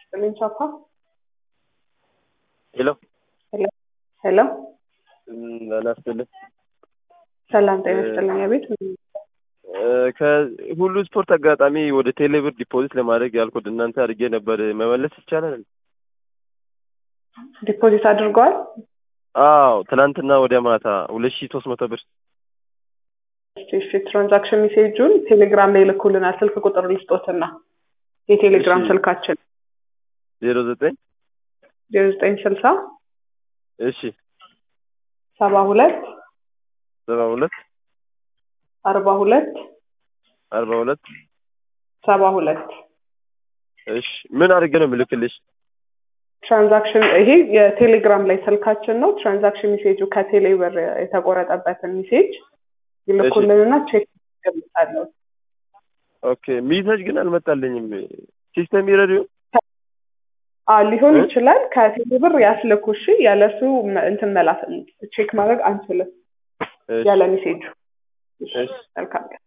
ይስጥልኝ ቻፓ። ሄሎ ሄሎ አላስብልም ሰላም ጤና ይስጥልኝ። አቤት ከሁሉ ስፖርት አጋጣሚ ወደ ቴሌብር ዲፖዚት ለማድረግ ያልኩት እናንተ አድርጌ ነበር። መመለስ ይቻላል? ዲፖዚት አድርገዋል? አዎ ትናንትና ወዲያ ማታ ሁለት ሺህ ሶስት መቶ ብር እሺ ትራንዛክሽን ሜሴጁን ቴሌግራም ላይ ልኩልናል። ስልክ ቁጥር ልስጦትና የቴሌግራም እሺ። ስልካችን ዜሮ ዘጠኝ ዜሮ ዘጠኝ ስልሳ እሺ ሰባ ሁለት ሰባ ሁለት አርባ ሁለት አርባ ሁለት ሰባ ሁለት እሺ ምን አድርጌ ነው የምልክልሽ? ትራንዛክሽን ይሄ የቴሌግራም ላይ ስልካችን ነው። ትራንዛክሽን ሜሴጁ ከቴሌ ብር የተቆረጠበትን ሜሴጅ ይልኩልንና ቼክ ገምታለሁ። ኦኬ ሚሴጅ ግን አልመጣልኝም። ሲስተም ይረዲዮ አ ሊሆን እ? ይችላል። ከቴሌ ብር ያስልኩ። እሺ ያለሱ መ- እንትን መላክ ቼክ ማድረግ አንችልም ያለ ሜሴጁ። እሺ እሺ። መልካም ቀን።